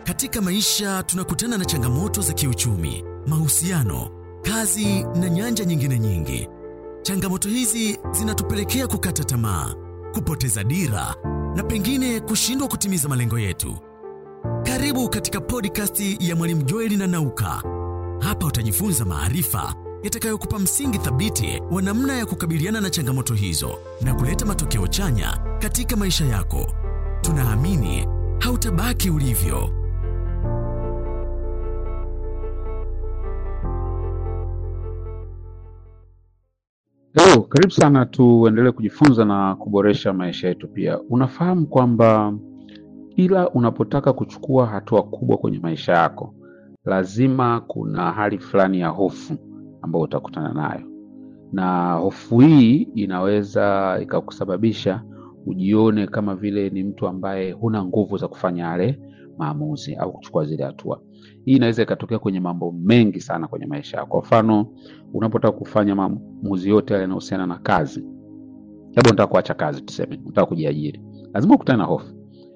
Katika maisha tunakutana na changamoto za kiuchumi, mahusiano, kazi na nyanja nyingine nyingi. Changamoto hizi zinatupelekea kukata tamaa, kupoteza dira na pengine kushindwa kutimiza malengo yetu. Karibu katika podcast ya Mwalimu Joeli na Nauka. Hapa utajifunza maarifa yatakayokupa msingi thabiti wa namna ya kukabiliana na changamoto hizo na kuleta matokeo chanya katika maisha yako. Tunaamini hautabaki ulivyo. Hello, karibu sana tuendelee kujifunza na kuboresha maisha yetu pia. Unafahamu kwamba kila unapotaka kuchukua hatua kubwa kwenye maisha yako, lazima kuna hali fulani ya hofu ambayo utakutana nayo, na hofu hii inaweza ikakusababisha ujione kama vile ni mtu ambaye huna nguvu za kufanya yale maamuzi au kuchukua zile hatua. Hii inaweza ikatokea kwenye mambo mengi sana kwenye maisha yako. Kwa mfano, unapotaka kufanya maamuzi yote yale yanayohusiana na kazi, labda unataka kuacha kazi, tuseme unataka kujiajiri, lazima ukutane na hofu.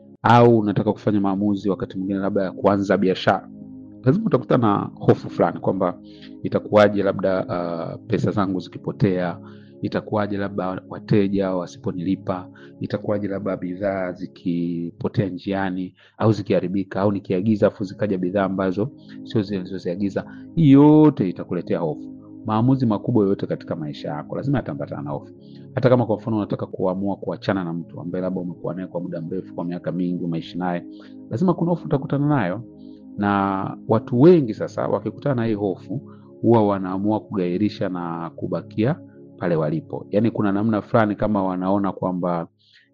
Au unataka kufanya maamuzi wakati mwingine labda ya kuanza biashara, lazima utakutana na hofu fulani kwamba itakuwaje, labda uh, pesa zangu zikipotea, itakuwaje labda wateja wasiponilipa, itakuwaje labda bidhaa zikipotea njiani au zikiharibika, au nikiagiza afu zikaja bidhaa ambazo sio zile nilizoziagiza. Hii yote itakuletea hofu. Maamuzi makubwa yoyote katika maisha yako lazima yataambatana na hofu. Hata kama kwa mfano unataka kuamua kuachana na mtu ambaye labda umekuwa naye kwa muda mrefu, kwa miaka mingi umeishi naye, lazima kuna hofu utakutana nayo. Na watu wengi sasa wakikutana na hii hofu huwa wanaamua kugairisha na kubakia pale walipo. Yaani kuna namna fulani kama wanaona kwamba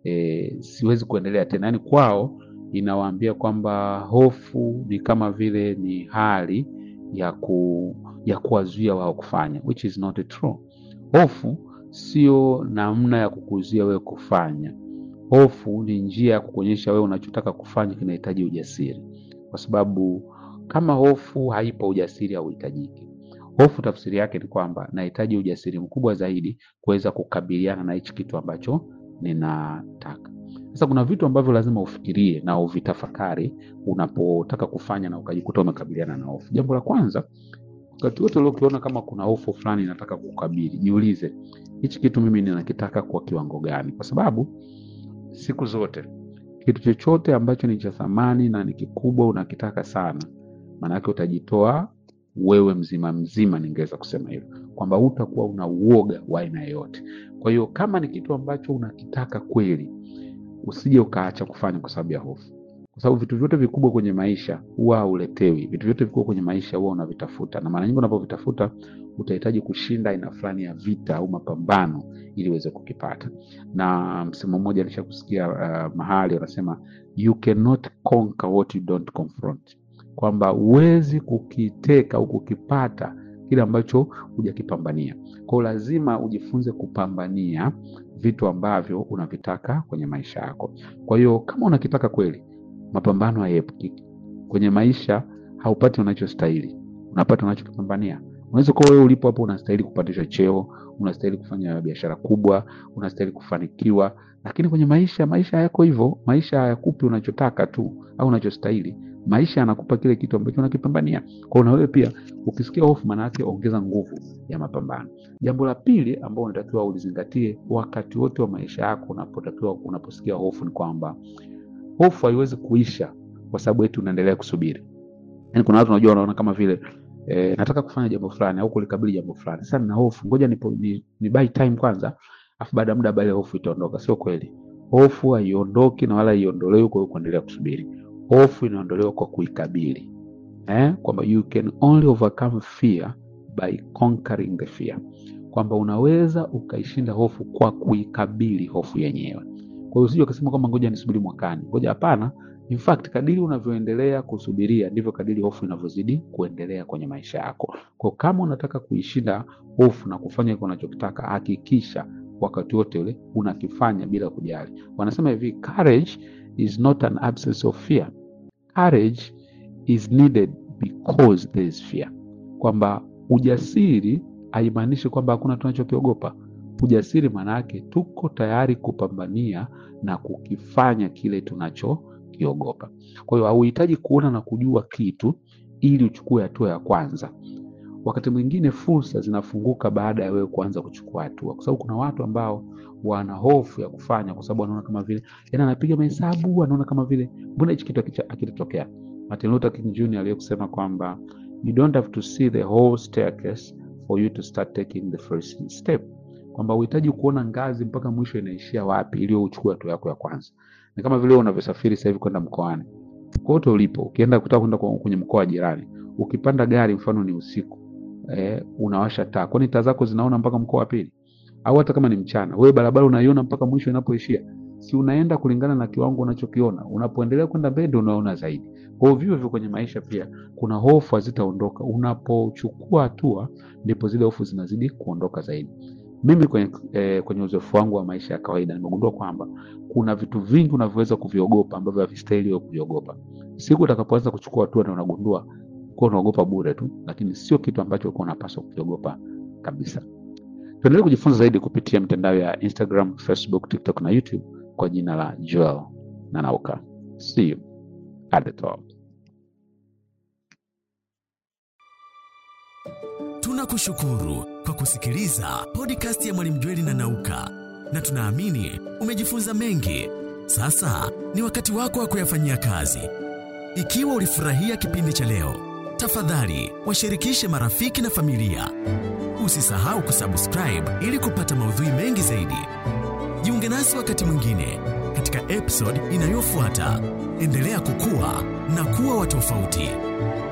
e, siwezi kuendelea tena. Yaani kwao inawaambia kwamba hofu ni kama vile ni hali ya ku, ya kuwazuia wao kufanya, which is not true. Hofu sio namna ya kukuzuia wewe kufanya. Hofu ni njia ya kukuonyesha wewe unachotaka kufanya kinahitaji ujasiri, kwa sababu kama hofu haipo, ujasiri hauhitajiki. Hofu tafsiri yake ni kwamba nahitaji ujasiri mkubwa zaidi kuweza kukabiliana na hichi kitu ambacho ninataka. Sasa kuna vitu ambavyo lazima ufikirie na uvitafakari unapotaka kufanya na ukajikuta umekabiliana na hofu. Jambo la kwanza, wakati wote uliokiona kama kuna hofu fulani inataka kukabili, jiulize hichi kitu mimi ninakitaka kwa kiwango gani? Kwa sababu siku zote kitu chochote ambacho ni cha thamani na ni kikubwa unakitaka sana, maanake utajitoa wewe mzima mzima, ningeweza kusema hivyo kwamba hutakuwa una uoga wa aina yoyote. Kwa hiyo kama ni kitu ambacho unakitaka kweli, usije ukaacha kufanya kwa sababu ya hofu, kwa sababu vitu vyote vikubwa kwenye maisha huwa hauletewi. Vitu vyote vikubwa kwenye maisha huwa unavitafuta, na mara nyingi unapovitafuta utahitaji kushinda aina fulani ya vita au mapambano ili uweze kukipata. Na msemo mmoja alishakusikia uh, mahali wanasema you cannot conquer what you don't confront kwamba huwezi kukiteka au kukipata kile ambacho hujakipambania. Kwa hiyo lazima ujifunze kupambania vitu ambavyo unavitaka kwenye maisha yako. Kwa hiyo kama unakitaka kweli, mapambano hayaepukiki kwenye maisha. Haupati unachostahili, unapata unachokipambania. Unaweza kuwa wewe ulipo hapo unastahili kupandishwa cheo, unastahili kufanya biashara kubwa, unastahili kufanikiwa, lakini kwenye maisha, maisha hayako hivyo. Maisha hayakupi unachotaka tu au unachostahili maisha yanakupa kile kitu ambacho unakipambania. Kwa na wewe pia ukisikia hofu, maana yake ongeza nguvu ya mapambano. Jambo la pili ambao unatakiwa ulizingatie wakati wote wa maisha yako, unapotakiwa unaposikia hofu, ni kwamba hofu haiwezi kuisha kwa sababu eti unaendelea kusubiri. Yani kuna watu unajua, wanaona kama vile e, nataka kufanya jambo fulani au kulikabili jambo fulani, sasa nina hofu, ngoja ni, ni, ni buy time kwanza, afu baada ya muda baada hofu itaondoka. Sio kweli, hofu haiondoki na wala haiondolewi kwa kuendelea kusubiri. Hofu inaondolewa kwa kuikabili eh? Kwamba you can only overcome fear by conquering the fear, kwamba unaweza ukaishinda hofu kwa kuikabili hofu yenyewe. Kwa hiyo usije ukasema kwamba ngoja nisubiri mwakani, ngoja. Hapana, in fact kadiri unavyoendelea kusubiria ndivyo kadiri hofu inavyozidi kuendelea kwenye maisha yako. Kwa kama unataka kuishinda hofu na kufanya kile unachokitaka, hakikisha wakati wote ule unakifanya bila kujali. Wanasema hivi, courage is not an absence of fear. Courage is needed because there is fear, kwamba ujasiri haimaanishi kwamba hakuna tunachokiogopa. Ujasiri maana yake tuko tayari kupambania na kukifanya kile tunacho kukiogopa. Kwa hiyo hauhitaji kuona na kujua kitu ili uchukue hatua ya kwanza. Wakati mwingine fursa zinafunguka baada ya wewe kuanza kuchukua hatua, kwa sababu kuna watu ambao wana hofu ya kufanya, kwa sababu wanaona kama vile yani, anapiga mahesabu, anaona kama vile mbona hichi kitu hakicha- hakitatokea. Martin Luther King Jr. aliyekusema kwamba you don't have to see the whole staircase for you to start taking the first step, kwamba uhitaji kuona ngazi mpaka mwisho inaishia wapi ili wewe uchukue hatua yako ya kwanza. Ni kama vile unavyosafiri sasa hivi kwenda mkoani, kote ulipo, ukienda kutaka kwenda kwa- kwenye mkoa wa jirani, ukipanda gari, mfano ni usiku eh, unawasha taa, kwani taa zako zinaona mpaka mkoa wa pili? Au hata kama ni mchana, wewe barabara unaiona mpaka mwisho inapoishia? Si unaenda kulingana na kiwango unachokiona. Unapoendelea kwenda mbele, ndio unaona zaidi. Kwa hiyo vivyo hivyo kwenye maisha pia, kuna hofu hazitaondoka. Unapochukua hatua, ndipo zile hofu zinazidi kuondoka zaidi. Mimi kwenye, eh, kwenye uzoefu wangu wa maisha ya kawaida nimegundua kwamba kuna vitu vingi unavyoweza kuviogopa ambavyo havistahili wewe kuviogopa. Siku utakapoanza kuchukua hatua, na unagundua kuwa unaogopa bure tu, lakini sio kitu ambacho ulikuwa unapaswa kukiogopa kabisa. Tuendelee kujifunza zaidi kupitia mitandao ya Instagram, Facebook, TikTok na YouTube kwa jina la Joel Nanauka. See you at the top. Tunakushukuru kwa kusikiliza podcast ya Mwalimu Jweli na Nauka, na tunaamini umejifunza mengi. Sasa ni wakati wako wa kuyafanyia kazi. Ikiwa ulifurahia kipindi cha leo, tafadhali washirikishe marafiki na familia. Usisahau kusubscribe ili kupata maudhui mengi zaidi. Jiunge nasi wakati mwingine katika episode inayofuata. Endelea kukua na kuwa wa tofauti.